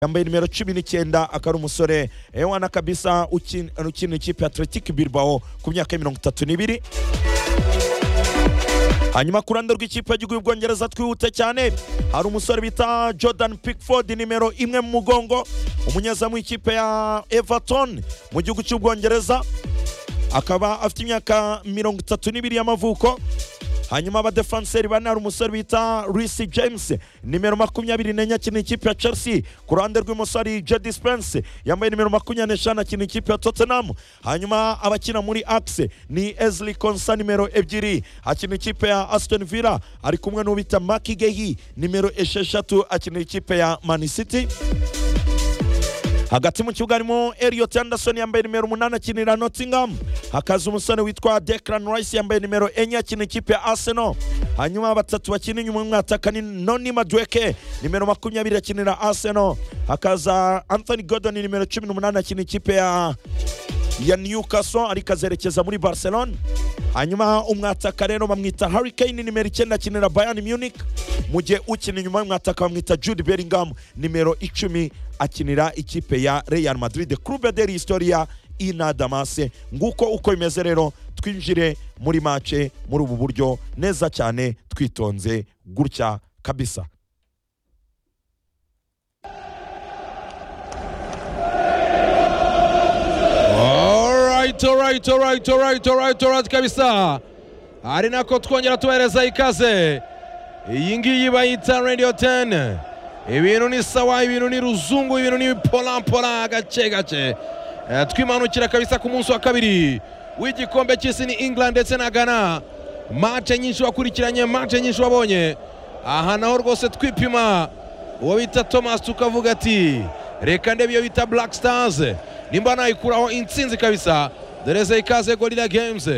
yambaye nimero cumi n'icyenda akaba ari umusore eh, wana kabisa ukin- ukina ikipe ya Athletic Bilbao ku myaka ya mirongo itatu n'ibiri hanyuma ku ruhande rw'ikipe y'igihugu y'ubwongereza twihute cyane hari umusore bita jordan pickford nimero imwe mu mugongo umunyezamu w'ikipe ya everton mu gihugu cy'ubwongereza akaba afite imyaka mirongo itatu n'ibiri y'amavuko hanyuma abadefanseri bane hari umusore bita Reece James nimero makumyabiri n'enye akina ikipe ya Chelsea ku ruhande rw'imoso hari Jedi Spence yambaye nimero makumyabiri n'eshanu akina ikipe ya Tottenham hanyuma abakina muri Axe ni Ezli Konsa nimero ebyiri akina ikipe ya Aston Villa ari kumwe n'ubita Maki Gehi nimero esheshatu akina ikipe ya Man City hagati mu kibuga harimo Elliot Anderson yambaye nimero umunani akinira Nottingham hakaza umusore witwa Declan Rice yambaye nimero enye akina ikipe ya Arsenal hanyuma batatu bakina inyuma y'umwataka ni Noni Madueke nimero makumyabiri akinira Arsenal hakaza Anthony Gordon nimero cumi n'umunani akina ikipe ya ya Newcastle ariko azerekeza muri Barcelona hanyuma umwataka rero bamwita Harry Kane nimero icyenda akinira Bayern Munich mu gihe ukina inyuma y'umwataka bamwita Jude Bellingham nimero icumi akinira ikipe ya Real Madrid Club de la Historia ina damase nguko uko bimeze rero twinjire muri mace muri ubu buryo neza cyane twitonze gutya kabisa Alright, alright, alright, alright, alright, alright kabisa. Ari nako twongera tubahereza ikaze. Iyi ngiyi bayita Radio 10. Ibintu ni sawa, ibintu ni ruzungu, ibintu ni pola pola gake gake. Eh, Twimanukira kabisa ku munsi wa kabiri w'igikombe cy'isi ni England ndetse na Ghana. Match nyinshi wakurikiranye, match nyinshi wabonye. Aha naho rwose twipima uwo bita thomas tukavuga ati reka ndebe iyo bita black stars nimba nayikuraho intsinzi kabisa doreze ikaze gorira games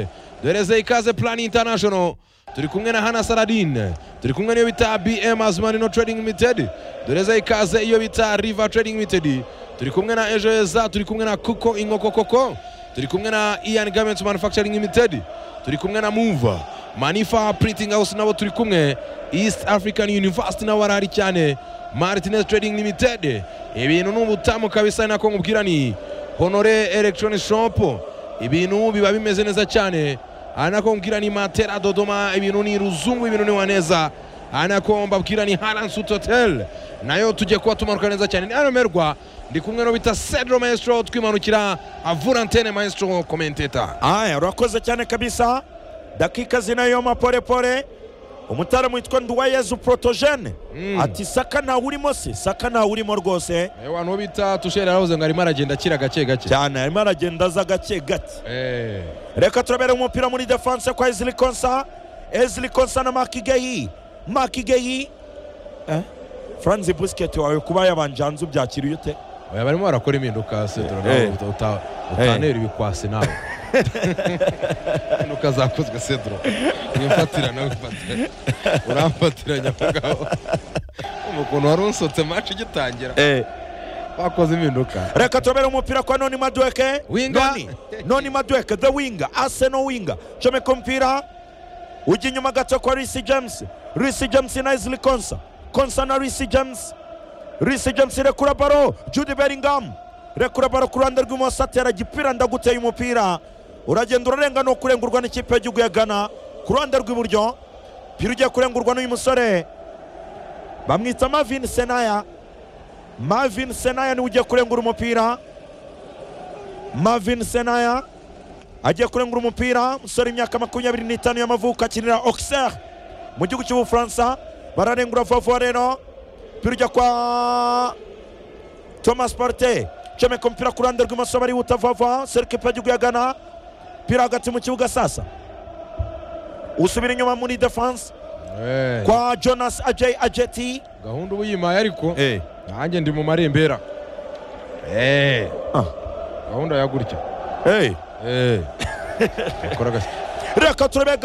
doreze ikaze plan international turi kumwe na hana saladin turi kumwe n'iyo bita bm azumarino trading limited doreze ikaze iyo bita river trading limited turi kumwe na ejo heza turi kumwe na kuko inkoko koko turi kumwe na ian garments manufacturing limited turi kumwe na move manifa printing house nabo turi kumwe east african university nabo barahari cyane martinez trading limited ibintu ni ubutamu kabisa nako nkubwira ni honore electronic shop ibintu biba bimeze neza cyane aha nako nkubwira ni matera dodoma ibintu ni ruzungu ibintu ni waneza aha nako mbabwira ni haransuit hotel nayo tugiye kuba tumanuka neza cyane ni aromerwa ndi kumwe no bita cedro maestro twimanukira avura antene maestro commentator aya urakoze cyane kabisa dakika zinayo maporepore umutaramu witwa nduwayezu protogene Mm. ati saka ntawe urimo se saka ntawe urimo rwose Eh, wa nuwo bita tusheri aravuze ngo arimo aragenda akira gake gake cyane arimo aragenda aza gake gake Eh, reka turabere umupira muri defanse kwa ezili konsa ezili konsa na makigeyi makigeyi eh? franzi busiketi wawe kuba yabanje hanze ubyakiriye ute oya barimo barakora impinduka cedro Eh. nawe uta- uta- utanera ibikwasi nawe impinduka zakozwe cedro wifatira nawe wifatira uramfatira nyamugabo ukuntu wari unsotse maci igitangira bakoze impinduka reka turabere umupira kwa noni madweke Winga. noni noni madweke the winga arsenal winga comeka umupira ujya inyuma gato kwa risi james risi james na ezili konsa konsa na risi james risi james rekura baro jude bellingham rekura baro ku ruhande rw'imoso atera gipira ndaguteye umupira uragenda urarenga no kurengurwa n'ikipe y'igihugu ya gana ku ruhande rw'iburyo pira ugiye kurengurwa n'uyu musore bamwita mavin senaya mavin senaya niwe ugiye kurengura umupira mavin senaya agiye kurengura umupira umusore imyaka makumyabiri n'itanu y'amavuko akinira auxerre mu gihugu cy'ubufaransa bararengura vuba rero pira ujya kwa thomas parte comeka umupira ku ruhande rw'imoso barihuta vuba serikipe y'igihugu ya gana pira hagati mu kibuga sasa usubira inyuma muri defense Eh, kwa jonas ajay ajeti gahunda ubu yimaye ariko Eh. nanjye ndi mu marembera Eh, Ah. gahunda ya gutya Hey. Eh. Bakora gake. reka turebe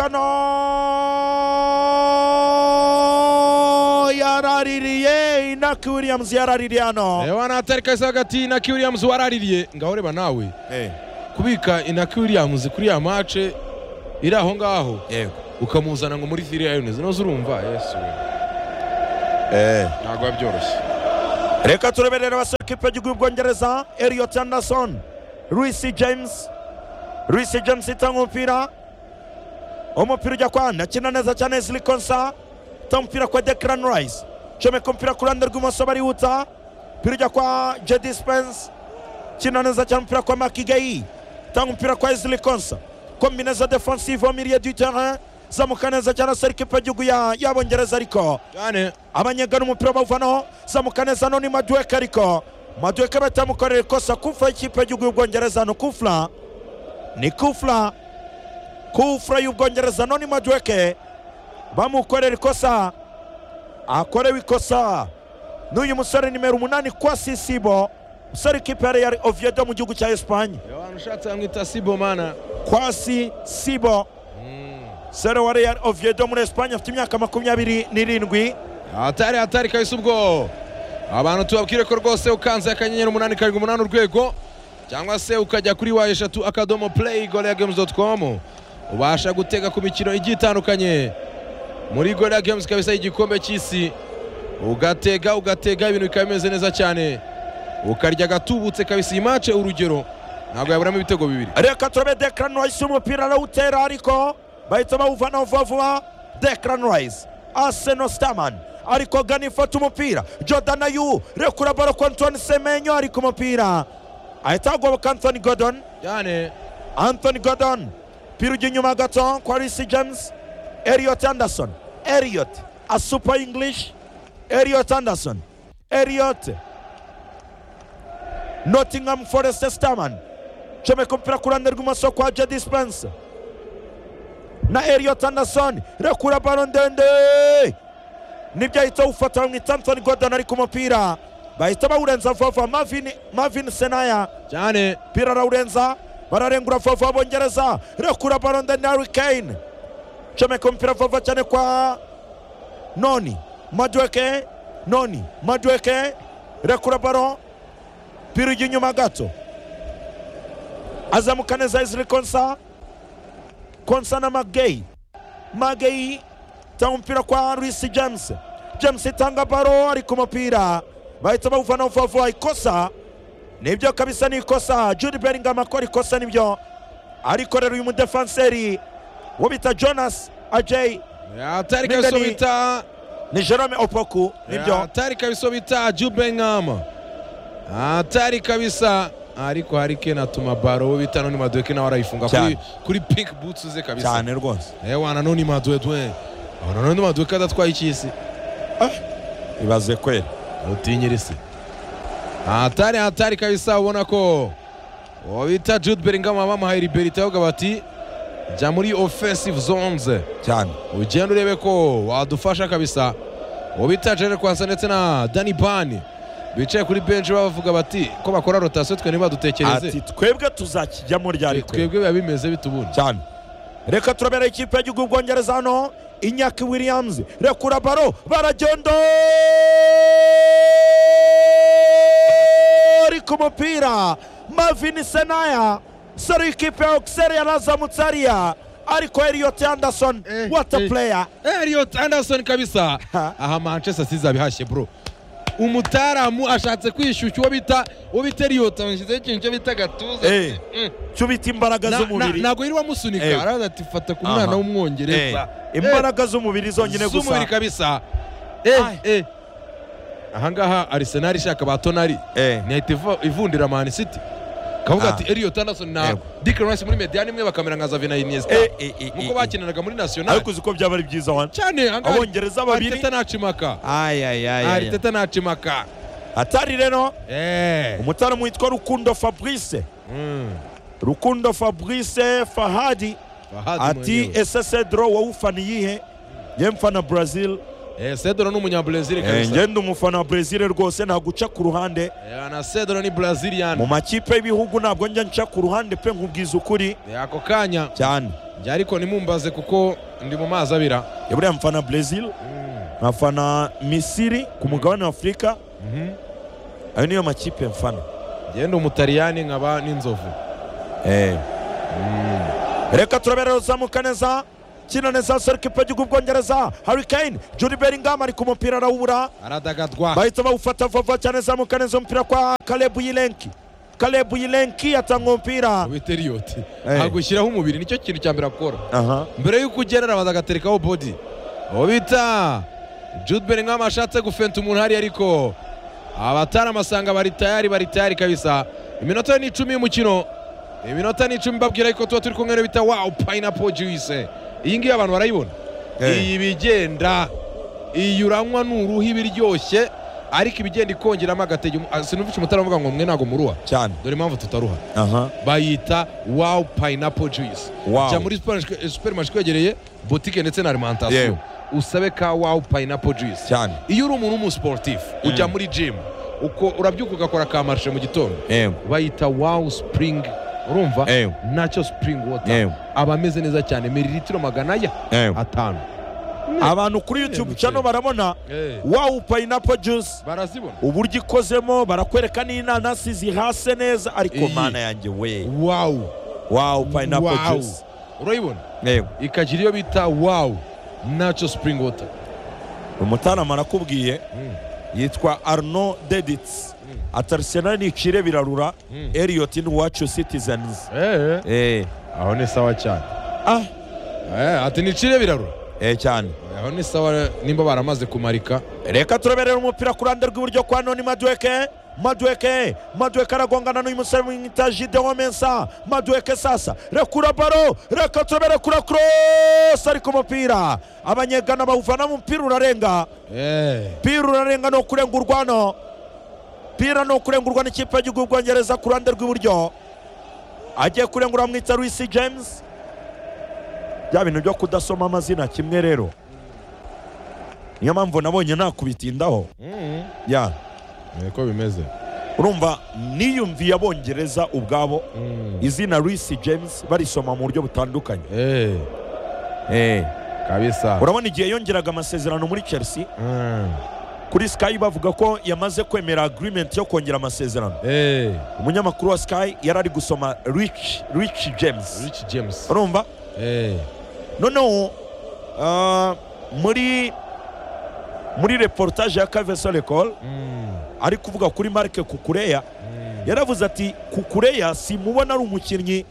gano yaraririye inaki williams yaraririye hano reba natari kahise hagati inaki williams waraririye ngaho reba nawe kubika inaki williams kuri ya mace iri aho ngaho ukamuzana ngo muri fili ayoni zino zurumva yesu we ntabwo biba byoroshye reka tureberere abasore kipe y'igihugu y'ubwongereza elliot anderson Reece james Reece james itanga umupira umupira ujya kwa akina neza cyane ezili konsa itanga umupira kwa declan rice comeka umupira ku ruhande rw'imoso barihuta umupira ujya kwa jedi spence kina neza cyane umupira kwa makigayi itanga umupira kwa ezili konsa kombineza defensive au milieu du terrain zamuka neza cyane asore kipe y'igihugu ya- y'abongereza ariko cyane abanyegana umupira bawuvanaho zamuka neza none maduweke ariko maduweke batamukorera ikosa kufura y'ikipe y'igihugu y'ubwongereza no kufura ni kufura kufura y'ubwongereza none maduweke bamukorera ikosa akorewe ikosa n'uyu musore nimero umunani kwa sisibo musore ikipe ya real oviedo mu gihugu cya esipanye abantu ushatse yamwita sibomana kwa sisibo sere wa real oviedo muri esipanye afite imyaka makumyabiri n'irindwi hatari hatari kabisa ubwo abantu tubabwire ko rwose ukanze akanyenyeri umunani karindwi umunani urwego cyangwa se ukajya kuri wa eshatu akadomo play goria games dot com ubasha gutega ku mikino igiye itandukanye muri goria games kabisa igikombe cy'isi ugatega ugatega ibintu bikaba bimeze neza cyane ukarya agatubutse kabisa iyi mace urugero ntabwo yaburamo ibitego bibiri reka turabe Declan Rice umupira arawutera ariko bahita bawuvanaho vuba vuba Declan Rice Arsenal Starman ariko gana ifata umupira Jordan Ayew rekura baro ku Antoine Semenyo ari ku mupira ahita hagoboka Anthony Gordon cyane Anthony Gordon umupira ujya inyuma gato kwa Reece James Elliot Anderson Elliot asupa English Elliot Anderson Elliot Nottingham Forest Starman comeka umupira ku ruhande rw'imoso kwa Jedi Spence na Elliot Anderson rekura baro ndende nibyo ahita awufata bamwita Anthony Gordon ari ku mupira bahita bawurenza vuba vuba Marvin, Marvin Senaya cyane umupira arawurenza bararengura vuba vuba bongereza rekura baro ndende Harry Kane comeka umupira vuba vuba cyane kwa noni madueke noni madueke rekura baro umupira ujya inyuma gato azamuka neza Ezri Konsa Konsa na Magei Magei tanga umupira kwa Reece James James itanga baro ari ku mupira bahita bawuvanaho vuba vuba ikosa nibyo kabisa ni ikosa Jude Bellingham akora ikosa nibyo ariko rero uyu mudefanseri wo bita Jonas Ajay hatari kabisa Nigani- bita ni Jerome Opoku nibyo hatari kabisa bita jubengam hatari kabisa ariko harike natuma baro wo bita noni madweke nawe arayifunga kuri, Cyane. kuri pink boots ze kabisa cyane rwose Eh, wana noni madwedwe wana noni madweke adatwaye icyisi ibaze kweli utinyira se hatari hatari kabisa ubona ko uwo bita jude bellingham bamuhaye liberite ahubwo bati jya muri offensive zones cyane ugenda urebe ko wadufasha kabisa ubu bita Jerry Kwanza ndetse na Danny Ban bicaye kuri benshi bavuga bati ko bakora rotasiyo twe ntibadutekereze ati twebwe tuzakijyamo ryariko twebwe biba bimeze bitubundi cyane reka turabera ikipe y'igihugu y'ubwongereza hano inyaki williams rekura baro baragenda ari ku mupira mavini senaya sari ikipe ya ogiseri yarazamutse ariya ariko eliyoti anderson Eh, wata eh. pureya Elliot Anderson kabisa Ha. aha Manchester City abihashye bro umutaramu ashatse kwishyushya uwo bita uwo bita Elliot anshyizeho ikintu cyo bita gatuza Eh. Mm. cyo ubita imbaraga Na- na- z'umubiri ntabwo yirirwa amusunika Eh. araza ati fata ku Aha. mwana Eh. w'umwongereza Eh. imbaraga z'umubiri zonyine z'umubiri gusa kabisa Ai. eh eh ahangaha Arsenal ishaka ba Tonali Eh. ntihita iva- ivundira Man City kavuga Ah. ati Elliot Anderson na Yego. Declan Rice muri Mediane imwe bakamera nka Xavi na Iniesta Eh, eh, eh, nkuko eh, bakinanaga muri National ariko uzi ko byaba ari byiza wana cyane ahangaha abongereza babiri Arteta ntacimaka Ay, ay, ay, ay, ay. Arteta ntacimaka atari rero eh umutaramu witwa rukundo fabrice Mm. rukundo fabrice fahadi Bahati ati mwenyewe. ese cedro wowe ufana iyihe njye mfana brazil eh Cedro ni umunyabrazil Eh, kabisa njye ndi umufana wa brazil rwose ntabwo uca ku ruhande eh na Cedro ni Brazilian mu makipe y'ibihugu ntabwo njya nca ku ruhande pe nkubwiza ukuri Eh, ako kanya cyane njye ariko nimumbaze kuko ndi mu mazi abira buriya mfana brazil nkafana misiri ku mugabane wa afurika Mhm. ayo niyo makipe mfana ngenda umutariyani nkaba n'inzovu Eh. reka turabera ruzamuka neza kina neza serukipe y'igihugu bwongereza harikane juri beringam ari ku mupira arawubura aradagadwa bahita bawufata vuba cyane zamuka neza umupira kwa karebu yirenki karebu yirenki yatanga umupira beteriyoti Eh. agushyiraho umubiri nicyo kintu cya mbere akora aha mbere y'uko ugerera arabanza agaterekaho bodi uwo bita jude bellingham ashatse gufenta umuntu hari ariko abataramasanga bari tayari bari tayari kabisa iminota ni icumi y'umukino iminota ni icumi babwira yuko tuba turi kumwe n'uwo bita wawu payinapo juwise iyi ngiyi abantu barayibona Eh. iyi bigenda iyi uranywa ni uruhu iba iryoshye ariko ibigenda ikongeramo agatege umu- ah, sinumvishe umutara avuga ngo mwe ntago muruha cyane dore impamvu tutaruha aha bayita wawu payinapo juwisi Wow. jya muri superimarishe ikwegereye botike ndetse na alimantasiyo Yewe. usabe ka wawu payinapo juwisi cyane iyo uri umuntu w'umusiporotifu ujya muri jimu uko urabyuka ugakora ka marishe mu gitondo yego bayita wawu sipuringi urumva Yewe. nacyo sipuringi wota Yewe. aba ameze neza cyane mililitiro magana aya Yewe. atanu abantu kuri youtube cyane barabona wawu payinapo juice barazibona uburyo ikozemo barakwereka n'inanasi zihase neza ariko Iyi. mana yanjye we wawu wawu payinapo Wow. juice urayibona yego ikagira iyo bita wawu nacyo sipuringi wota umutarama arakubwiye Mm. yitwa arno dedits ati arsenal nicire birarura Mm. elliot n'iwacu citizens Eh, eh aho ni sawa cyane ah Eh, ati nicire birarura eh cyane aho ni sawa nimba baramaze kumarika reka tureberera umupira ku ruhande rw'iburyo kwa noni madweke madweke madweke aragongana n'uyu musore mwita gideon mensa madweke sasa rekura baro reka turebere kura cross ariko umupira abanyegana bawuvana mu umupira urarenga Eh, pira urarenga ni ukurengurwa no pira ni ukurengurwa n'ikipe y'igihugu bwongereza ku ruhande rw'iburyo agiye kurengura bamwita Luis James bya bintu byo kudasoma amazina kimwe rero niyo mpamvu nabonye nakubitindaho mm, ya niko bimeze urumva niyumviye abongereza ubwabo Mm, izina Luis James barisoma mu buryo butandukanye eh, kabisa urabona igihe yongeraga amasezerano muri Chelsea Mm, kuri Sky bavuga ko yamaze kwemera agreement yo kongera amasezerano eh, umunyamakuru wa sky yari ari gusoma rich rich james Rich James urumva Eh, noneho ah, muri muri reportage ya kaveso lecole mm, ari kuvuga kuri marike kukureya mm, yaravuze ati kukureya simubona ari umukinnyi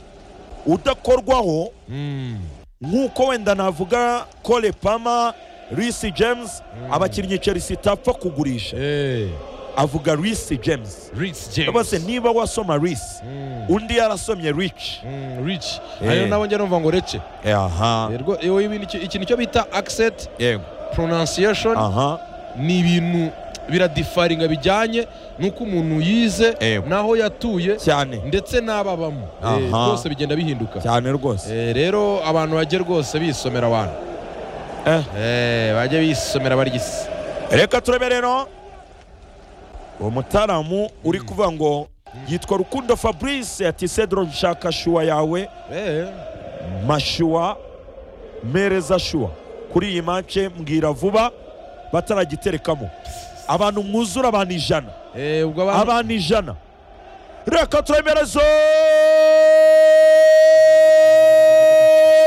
udakorwaho mm, nk'uko wenda navuga cole pama Reece james Mm. abakinnyi chelsea itapfa kugurisha eh, avuga Reece james Rich bose James niba wasoma Reece Mm, undi yarasomye rich mm, Rich Eh. ariyo nabo njya numva ngo rece aha Eh, rwo- yewe ibintu- iki- ikintu cyo bita accent yego pronunciation aha ni ibintu biradifaringa bijyanye n'uko umuntu yize Yego. n'aho yatuye cyane ndetse n'ababamo Eh, Aha. rwose bigenda bihinduka cyane rwose Eh, rero abantu bajye rwose bisomera abantu Eh. Eh, bajye bisomera barigisi reka turebe rero uwo mutaramu uri kuvuga ngo yitwa rukundo fabrice ati cedro nshaka shuwa yawe mashuwa mereza shuwa kuri iyi mace mbwira vuba bataragiterekamo abantu mwuzura abantu ijana Eh, ubwo abantu abantu ijana reka turemerezo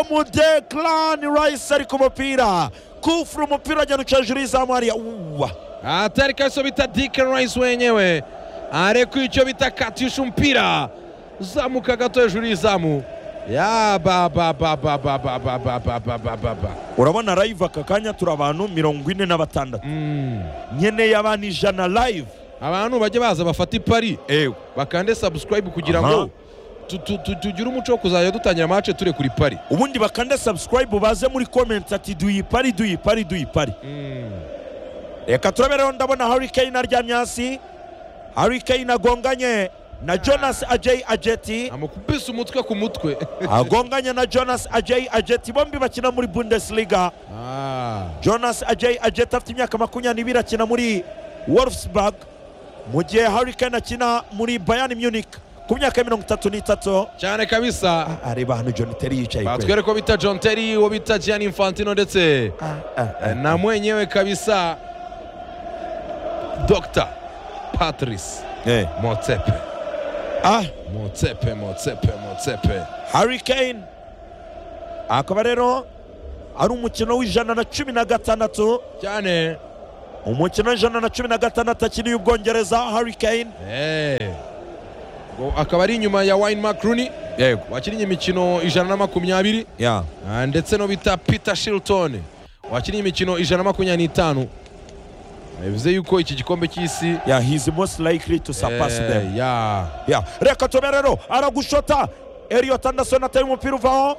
mudekarani rayisi ari ku mupira kufura umupira agenda uca hejuru y'izamu hariya uwa atari kabisa bita Deacon Rice wenyewe arekuye icyo bita katisha umupira zamuka gato hejuru y'izamu ya ba ba ba ba ba ba ba ba ba ba ba ba ba urabona live aka kanya turi abantu mirongo ine na batandatu Mm. nkeneye abantu ijana live abantu bajye baza bafata ipari ewe bakande subscribe kugira Aha. ngo tu- tu- tu- tugire umuco wo kuzajya dutangira amace ture kuri pari ubundi bakande subscribe baze muri comment ati duyipari duyipari duyipari reka turabereho ndabona Harry Kane aryamye hasi Harry Kane agonganye na Jonas Ajay Ajeti amukubise umutwe ku mutwe agonganye na jonas ajay ajeti bombi bakina muri bundesliga Ah. jonas ajay ajeti afite imyaka makumyabiri akina muri wolfsburg mu gihe Harry Kane akina muri bayern munich ku myaka mirongo itatu n'itatu cyane kabisa areba hano john terry yicaye kweli batwereka ko bita john terry uwo bita gianni infantino ndetse Ah, ah, ah. na mwenyewe kabisa dr patrice Eh. motsepe Ah, motsepe motsepe motsepe Harry Kane akaba rero ari umukino w'ijana na cumi na gatandatu cyane umukino w'ijana na cumi na gatandatu akiniye ubwongereza Harry Kane Eh. Ngo akaba ari inyuma ya wayini makuruni yego wakinnye imikino ijana na makumyabiri ya Ah, ndetse no bita peter shilton wakinnye imikino ijana na makumyabiri n'itanu Ah, bivuze yuko iki gikombe cy'isi ya he is most likely to surpass eh, them ya ya reka tube rero aragushota Elliot Anderson ateye umupira uvaho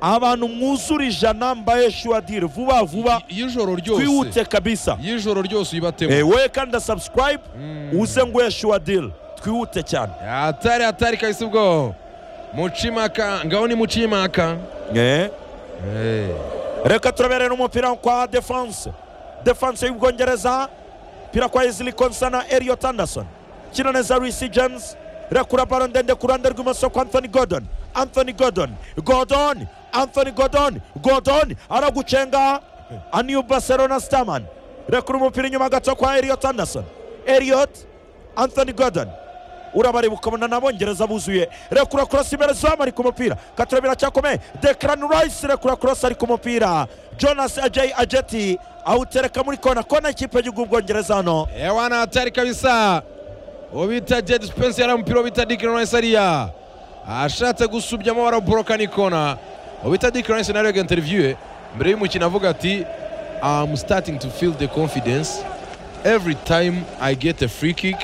abantu mwuzura ijana mbaye shuwadire vuba vuba y'ijoro ryose twihute kabisa y'ijoro ryose Eh, uyibatemo wowe kandi subscribe uze nguhe shuwadire twihute cyane hatari hatari kabisa ubwo mucimaka ngaho ni mucimaka Eh. Eh, reka turaberera umupira kwa defanse defanse y'ubwongereza umupira kwa izili konsana Elliot Anderson kina neza Reece James rekura baro ndende ku ruhande rw'imoso kwa Anthony Gordon Anthony Gordon Gordon Anthony Gordon Gordon aragucenga aniyu Barcelona Starman rekura umupira inyuma gato kwa Elliot Anderson Elliot Anthony Gordon urabareba ukabona n'abongereza buzuye rekura korosi imbere zamu ari ku mupira katira biracyakomeye dekarani rayisi rekura korosi ari ku mupira jonasi ajayi ajeti awutereka muri kona kona ikipe y'igihugu ubwongereza hano eh, wana hatari kabisa uwo bita jedi spensi yari umupira wo bita dikironesi ariya ashatse gusubyamo baraboroka n'ikona uwo bita dikironesi nawe yaga interiviyu mbere y'umukino avuga ati am starting to feel the confidence every time i get a free kick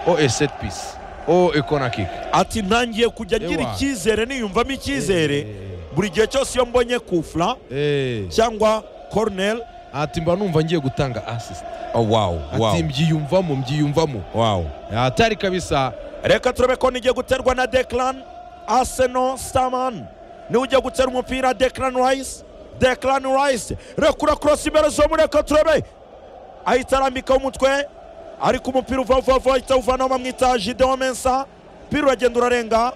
or a set piece or a corner kick ati ntangiye kujya ngira Ewa. icyizere niyumvamo icyizere buri gihe cyose iyo mbonye kufura Eh, cyangwa koroneri ati mba numva ngiye gutanga assist wawu ati mbyiyumvamo mbyiyumvamo wawu hatari kabisa reka turebe ko nigiye guterwa na dekarani aseno sitamani niwe ugiye gutera umupira dekarani rayisi dekarani rayisi rekura korosi imbere zo muri reka turebe ahita arambikaho umutwe ariko umupira uva vuba vuba ahita awuvanaho bamwita jidewo mensa umupira uragenda urarenga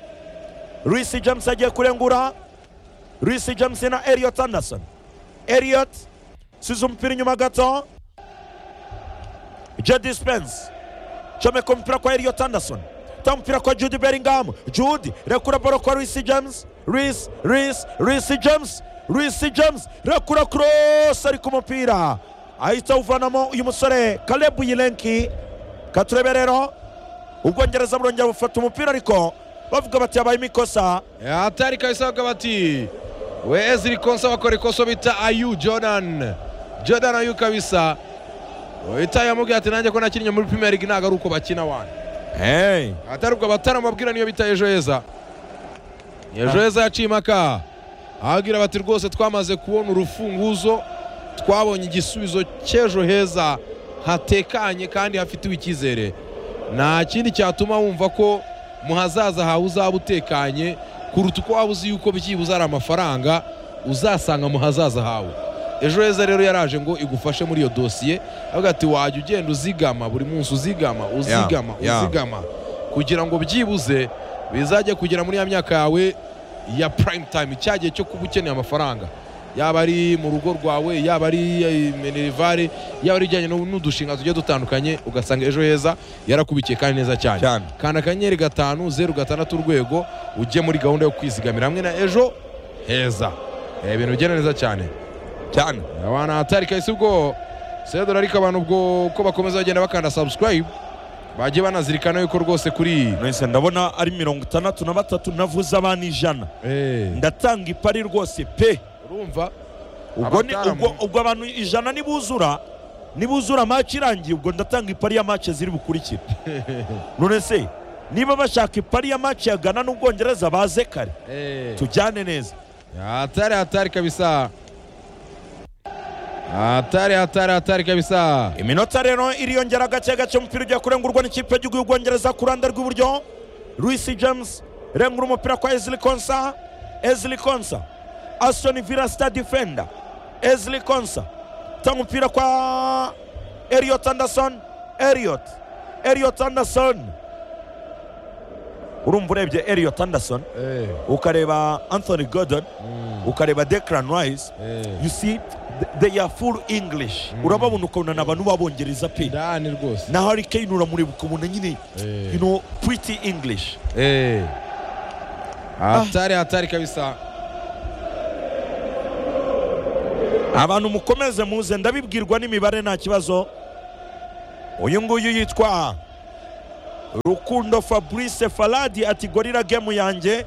Reece James agiye kurengura Reece James na Elliot Anderson Elliot size umupira inyuma gato Jedi Spence comeka umupira kwa Elliot Anderson ta umupira kwa Jude Bellingham Jude rekura baro kwa Reece James Reece Reece Reece James Reece James rekura cross ari ku mupira ahita awuvanamo uyu musore Caleb Yilenki katurebe rero ubwongereza burongera bufata umupira ariko bavuga bati habayemo ikosa hatari kabisa bakaba bati we eziri konsa bakora ikosa bita ayu jordan jordan ayu kabisa uhita yamubwira ati nanjye ko nakinnye muri premier league ntabwo ari uko bakina wana Hey. atari ubwo bataramubabwira niyo bita ejo heza ejo heza yaciye impaka ababwira bati rwose twamaze kubona urufunguzo twabonye igisubizo cy'ejo heza hatekanye kandi hafitiwe icyizere nta kindi cyatuma wumva ko mu hazaza hawe uzaba utekanye kuruta uko waba uzi yuko byibuze ari amafaranga uzasanga mu hazaza hawe ejo heza rero yaraje ngo igufashe muri iyo dosiye avuga ati wajya ugenda uzigama buri munsi uzigama uzigama yeah. uzigama kugira ngo byibuze bizajye kugera muri ya myaka yawe ya prime time cya gihe cyo kuba ukeneye amafaranga yaba ari mu rugo rwawe yaba ari eh, minerivare yaba ari ijyanye n'u- n'udushinga tugiye dutandukanye ugasanga ejo heza yarakubikiye kandi neza cyane Cyane. kanda akanyenyeri gatanu zeru gatandatu urwego ujye muri gahunda yo kwizigamira hamwe na ejo heza Eh, ibintu bigenda neza cyane cyane abana hatari kahise ubwo sedora ariko abantu ubwo uko bakomeza bagenda bakanda subscribe bajye banazirikana yuko rwose kuri mwese ndabona ari mirongo itandatu na batatu navuze abana ijana Eh, ndatanga ipari rwose pe urumva ubwo ni- Abataramwe. ubwo- ubwo abantu ijana nibuzura nibuzura maci irangiye ubwo ndatanga ipari ya maci ziri bukurikira none se niba bashaka ipari ya maci yagana n'ubwongereza baze kare Eh, tujyane neza hatari hatari kabisa hatari hatari hatari kabisa iminota rero iriyongera gake gake umupira ugiye kurengurwa n'ikipe y'igihugu y'ubwongereza ku ruhande rw'iburyo Reece James rengura umupira kwa Ezli Konsa Ezli Konsa Aston Villa star defender Ezli Konsa tanga umupira kwa Elliot Anderson Elliot Elliot Anderson urumva urebye Elliot Anderson Eh, ukareba Anthony Gordon mm, ukareba Declan Rice eh, you see th- they are full english urababona ukabona ni abantu b'abongereza pe ndani rwose na hari kane uramureba ukabona nyine you know pretty english Eh. hatari hatari kabisa abantu mukomeze muze ndabibwirwa n'imibare nta kibazo uyu nguyu yitwa rukundo fabrice faladi ati gorira gemu yanjye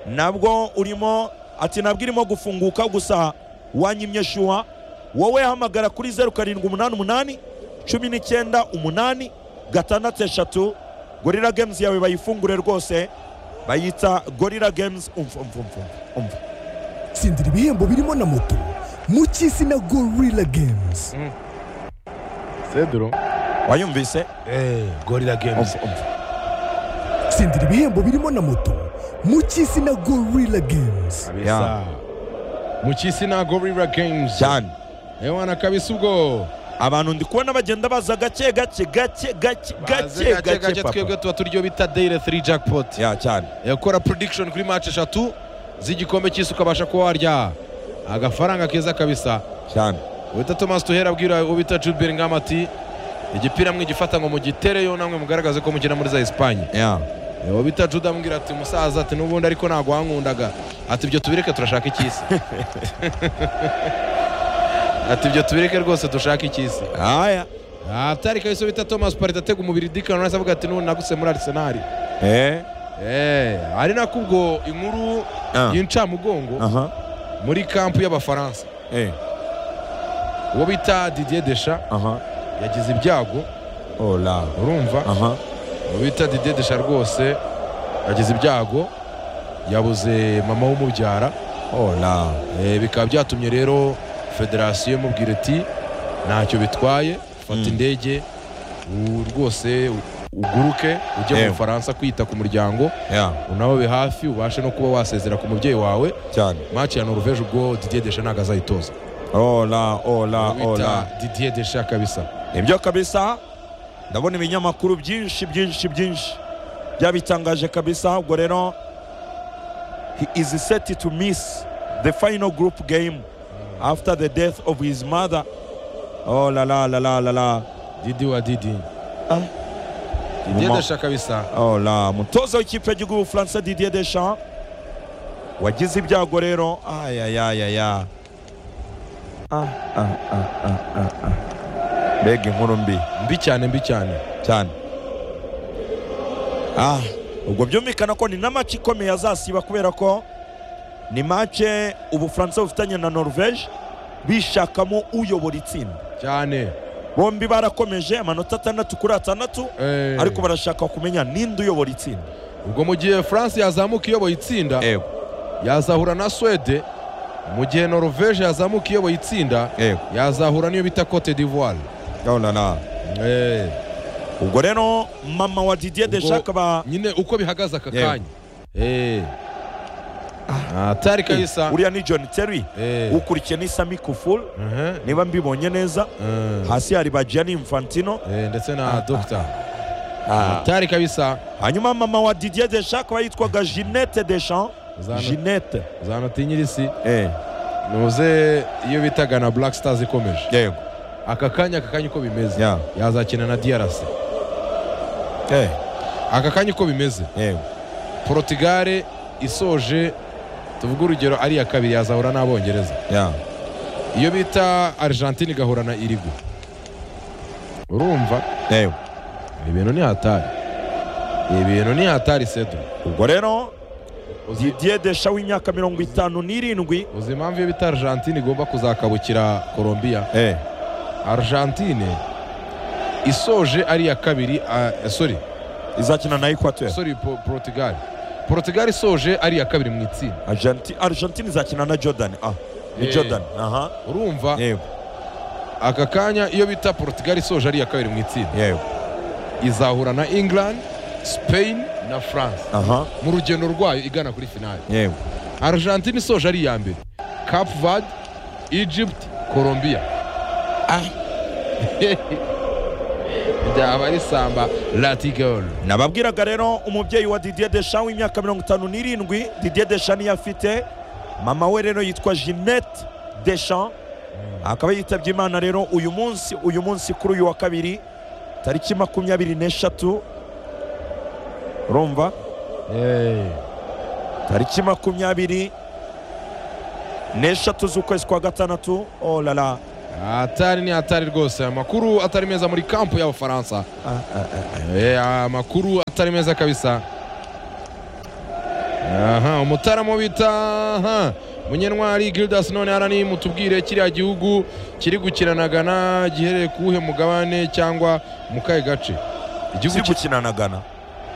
nabwo urimo ati nabwo irimo gufunguka gusa wanyimye shuwa wowe hamagara kuri zeru karindwi umunani umunani cumi n'icyenda umunani gatandatu eshatu gorira gemuzi yawe bayifungure rwose bayita gorira gemuzi umva umva umva umva tsindira ibihembo birimo na moto mu cy'isi na gorilla games cedro wayumvise gorira games umva umva tsindira ibihembo birimo na moto mu cy'isi na gorilla games kabisa mu cy'isi na gorira games cyane ewana kabisa ubwo abantu ndi kubona bagenda baza gake gake gake gake Baze gake gake gake twebwe papa tuba turyo bita daily 3 jackpot ya cyane yakora prediction kuri match eshatu z'igikombe cy'isi ukabasha kuba warya agafaranga keza kabisa cyane wita thomas tuhera abwira uwo bita jude bellingham ati igipira mwe gifata ngo mugitereyo namwe mugaragaze ko mukina muri za esipanye ya uwo bita jude amubwira ati musaza ati n'ubundi ariko ntabwo wankundaga ati ibyo tubireke turashaka icy'isi ati ibyo tubireke rwose dushaka icy'isi aya atari kabisa uwo bita thomas parite atega umubiri dikano nasi avuga ati n'ubundi naguse muri arisenali eh Eh, ari nako ubwo inkuru Ah. y'incamugongo aha muri kampu y'abafaransa eh uwo bita didier desha aha yagize ibyago ola urumva aha uwo bita didier desha rwose yagize ibyago yabuze mama w'umubyara ola Eh, bikaba byatumye rero federasiyo imubwira iti ntacyo bitwaye fata Mm. indege u- rwose u- uguruke ujye mu Yewe. bufaransa kwita ku muryango ya unawe hafi ubashe no kuba wasezera ku mubyeyi wawe cyane maci ya noruveje ubwo didier desha ntabwo azayitoza ola ola ola bita didier desha kabisa nibyo kabisa ndabona ibinyamakuru byinshi byinshi byinshi byabitangaje kabisa ubwo rero he is set to miss the final group game after the death of his mother oh la la la la la la didi wa didi Ah. didier Uma- desha kabisa oh la mutoza w'ikipe y'igihugu y'ubufaransa didier deschamps wagize ibyago rero ayayayaya mbega inkuru mbi mbi cyane mbi cyane cyane ah ubwo byumvikana ko ni na match ikomeye azasiba kubera ko ni mace ubufaransa bufitanye na norvege bishakamo uyobora itsinda cyane bombi barakomeje amanota atandatu kuri atandatu Eh, ariko barashaka kumenya ninde uyobora itsinda ubwo mu gihe france yazamuka iyoboye itsinda yego yazahura na swede mu gihe noruveje yazamuka iyoboye itsinda yego yazahura n'iyo bita cote d'ivoire urabona Eh, ubwo rero mama wa didier Ubwo- deja akaba nyine uko bihagaze aka Yewe. kanya Eh. atari kabisa uriya ni john terry Eh. ukurikiye ni sami kufuru Mhm. niba mbibonye neza Eh. hasi hari ba gianni infantino Eh, ndetse Ah, na ah, dogita atari kabisa hanyuma mama wa didier desha akaba yitwaga jeannette deschamps Zana- jeannette uzanota inyirisi eh ntuze iyo bitaga na black stars ikomeje yego aka kanya aka kanya uko bimeze ya yazakina na drc eh aka kanya uko bimeze yego porotugare isoje tuvuge urugero ari iya kabiri yazahura n'abongereza ya iyo bita argentine igahura na irigo urumva yego ibintu ni hatari ibintu ni hatari sedo ubwo rero uzi, didier desha w'imyaka mirongo itanu n'irindwi uzi impamvu iyo bita argentine igomba kuzakabukira colombia eh argentine isoje ari iya kabiri ah, sorry izakina na equateur sorry po- portugal portugal isoje ari iya kabiri mu itsinda Argenti- argentine izakina na jordan ah ni Eh. jordan aha urumva yego aka kanya iyo bita portugal isoje ari iya kabiri mu itsinda yego izahura na england spain na france aha mu rugendo rwayo igana kuri finale yego argentine isoje ari iya mbere cap verde egypt colombia byaba ari samba latigol nababwiraga rero umubyeyi wa didier desha w'imyaka mirongo itanu n'irindwi didier desha niyo afite mama we rero yitwa jeannette desha akaba yitabye imana rero uyu munsi uyu munsi kuri uyu wa kabiri tariki makumyabiri n'eshatu urumva tariki makumyabiri n'eshatu z'ukwezi kwa gatandatu oh la la atari ni atari rwose amakuru atari meza muri kampu y'abafaransa Ah, ah, ah. Eh, amakuru atari meza kabisa aha umutaramu bita aha munyentwari gildas none harani mutubwire kiriya gihugu kiri gukinanaga na gihereye ku wuhe mugabane cyangwa mu kahe gace igihugu kiri ki- gukina na Ghana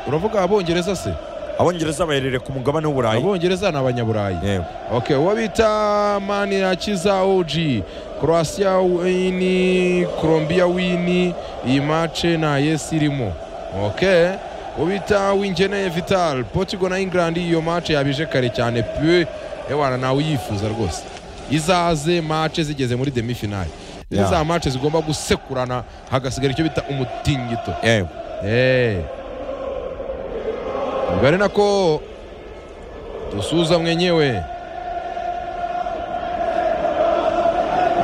uravuga abongereza se abongereza baherereye ku mugabane w'uburayi abongereza ni abanyaburayi Yego. okay uwo bita manirakiza og croatia wini colombia wini iyi mace nta yesi irimo okay uwo bita wingeneye vital portugal na england iyo mace yabije kare cyane pe ewana nawe uyifuza rwose izaze mace zigeze muri demifinali ni Yeah. za mace zigomba gusekurana hagasigara icyo bita umutingito Yego. Eh. Ubwo ari nako dusuza mwenyewe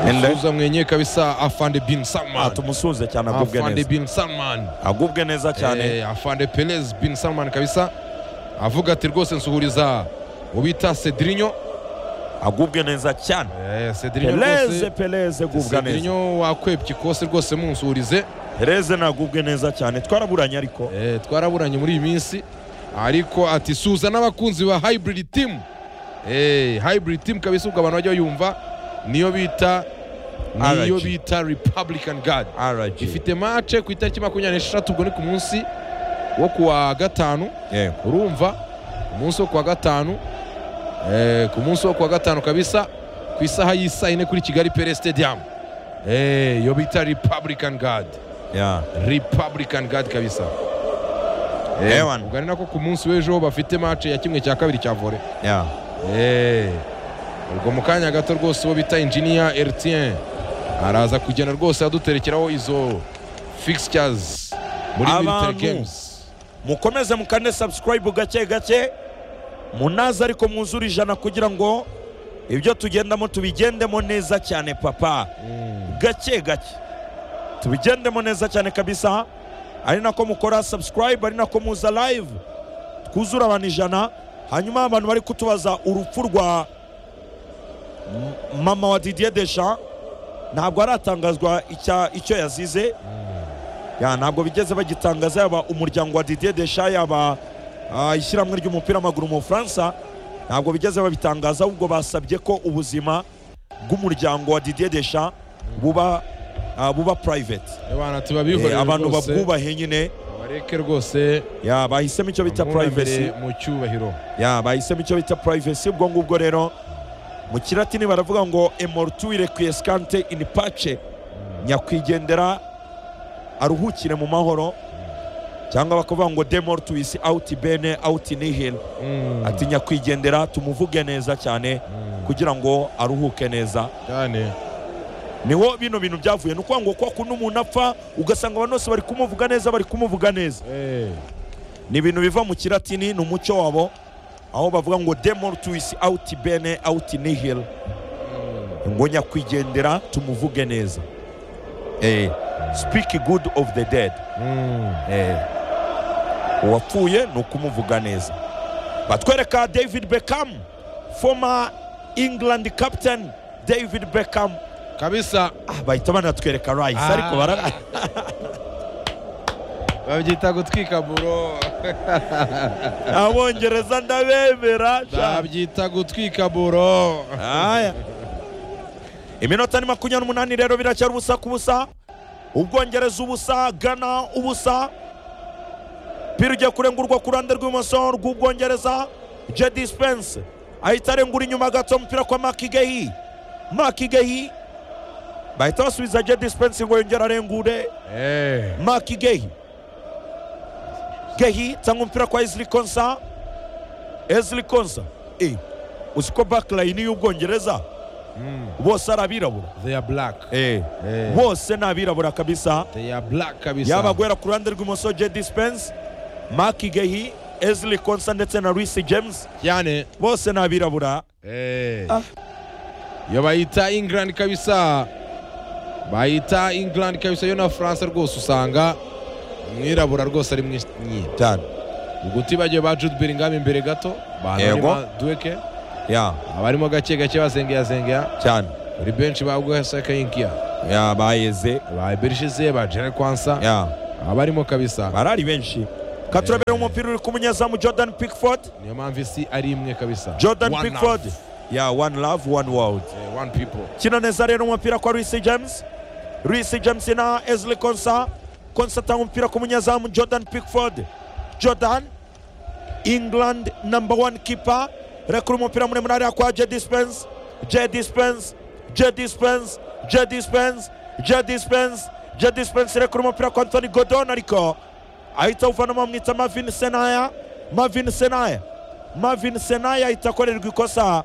Ende. dusuza mwenyewe kabisa afande bin Ah, salman tumusuze cyane agubwe afande neza bin salman agubwe neza cyane Eh, afande perez bin salman kabisa avuga ati rwose nsuhuriza ubita cedrinyo agubwe neza cyane Eh, cedrinyo pereze rwose pereze gubwa neza cedrinyo wakwebye ikose rwose munsuhurize pereze nagubwe neza cyane twaraburanye ariko Eh, twaraburanye muri iyi minsi ariko ati suza n'abakunzi ba hybrid team Eh, hybrid team kabisa ubwo abantu bajya bayumva niyo bita niyo RG. bita republican guard RG ifite mace ku itariki makumyabiri n'esheshatu ubwo ni ku munsi wo kuwa gatanu Yego. urumva ku munsi wo kuwa gatanu eh, ku munsi wo kuwa gatanu kabisa ku isaha y'isaa yine kuri kigali pere stadium Eh, iyo bita republican guard Yeah. Republican Guard kabisa Eh, Eh, wana. ubwo ari nako ku munsi w'ejo bafite match ya kimwe cya kabiri cya vore Yeah. ubwo mu kanya gato rwose uwo bita engineer Ertien araza kugenda rwose aduterekeraho izo fixtures muri Abantu. military games mukomeze mukane subscribe gake gake munaze ariko mwuzure ijana kugira ngo ibyo tugendamo tubigendemo neza cyane papa gake gake tubigendemo neza cyane kabisa ari nako mukora subscribe ari nako muza live twuzure abantu ijana hanyuma abantu bari kutubaza urupfu rwa M- mama wa didier desha ntabwo haratangazwa icya- icyo yazize ya ntabwo bigeze bagitangaza yaba umuryango wa didier desha yaba ah, ishyirahamwe ry'umupira w'amaguru mu bufaransa ntabwo bigeze babitangaza ahubwo basabye ko ubuzima bw'umuryango wa didier desha buba ah, buba private abana Eh, tubabihorere abantu rwose, babwubahe nyine bareke rwose ya bahisemo icyo bita bamwunamire privacy mu cyubahiro ya bahisemo icyo bita privacy ubwo ngubwo rero mu kiratini baravuga ngo emortuire quiescante in pace nyakwigendera aruhukire mu mahoro cyangwa bakavuga ngo demortuis out bene out nihil Mm, ati nyakwigendera tumuvuge neza cyane mm, kugira ngo aruhuke neza cyane niho bino bintu byavuye ni ukuvuga ngo kwa kuno umuntu apfa ugasanga abantu bose bari kumuvuga neza bari kumuvuga neza Eh, ni ibintu biva mu kiratini ni umuco wabo aho bavuga ngo demortuis out bene out nihil ngo nyakwigendera tumuvuge neza eh, speak good of the dead mm, eh, uwapfuye ni ukumuvuga neza batwereka david beckham former england captain david beckham kabisa ah, bahita banatwereka rice Ah. ariko bara babyita gutwika buro abongereza ndabemera sha. babyita gutwika buro aya iminota ni makumyabiri n'umunani rero biracyari ubusa ku busa ubwongereza ubusa gana ubusa pira ugiye kurengurwa ku ruhande rw'ibumoso rw'ubwongereza jedi spense ahita arengura inyuma gato umupira kwa makigehi makigehi bahita basubiza jedi spense ngo yongere arengure Eh, maki gehi gehi cyangwa umupira kwa ezili konsa ezili konsa e uzi ko bakilayini y'ubwongereza mm, bose ari abirabura they are black Eh, bose ni abirabura kabisa they are black kabisa yaba guhera ku ruhande rw'imoso jedi spense maki gehi ezili konsa ndetse na luisi james cyane bose ni abirabura Eh. Ah. yo bayita england kabisa bayita england kabisa yo na france rwose usanga umwirabura rwose ari mwinshi cyane ubwo utibagiwe ba jude bellingham imbere gato Yego. duweke ya abarimo gake gake basengera sengera cyane muri benshi bagwasa kayinkia ya bayeze ba birishize ba jere kwansa ya abarimo kabisa barari benshi katurabera umupira uri ku munyezamu jordan pickford niyo mpamvu isi ari imwe kabisa jordan One pickford love. ya one love one world Eh, one people kina neza rero umupira kwa Luis James Luis James na Ezli Konsa Konsa atanga umupira ku munyezamu Jordan Pickford Jordan England number one keeper rekura umupira muremure hariya kwa Jedi Spence Jedi Spence Jedi Spence Jedi Spence Jedi Spence Jedi Spence rekura umupira kwa Anthony Gordon ariko ahita awuvanamo amwita Marvin Senaya Marvin Senaya Marvin Senaya ahita akorerwa ikosa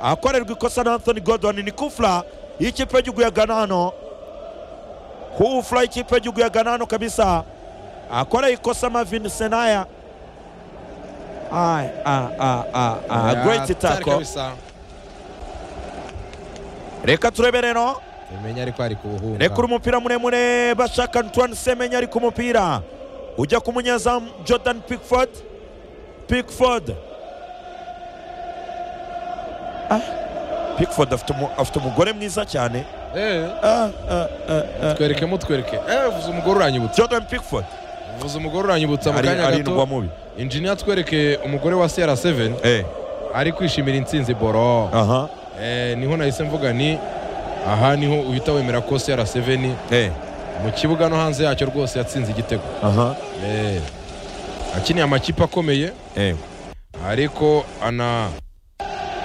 akorerwa ikosa na anthony gordon ni kufla y'ikipe y'igihugu ya gana hano kufla y'ikipe y'igihugu ya gana hano kabisa akoreye ikosa mavin senaya Ai, a, a, a, a, Ya, great tari tackle kabisa reka turebe rero umenya ariko ari kubuhunga rekura umupira muremure bashaka antoine semenya ari ku mupira ujya ku munyezamu jordan pickford pickford ah. pickford afite umu- afite umugore mwiza cyane Eh, Ah, ah, ah, ah. twereke mutwereke eh vuza umugore uranyibutsa jordan pickford vuza umugore uranyibutsa mu ari kanya ari indwa gato mubi injiniya twereke umugore wa CR7 eh ari kwishimira intsinzi boro aha eh niho nahise mvuga ni aha niho uhita wemera ko CR7 eh mu kibuga no hanze yacyo rwose yatsinze igitego aha eh akiniye amakipe akomeye eh ariko ana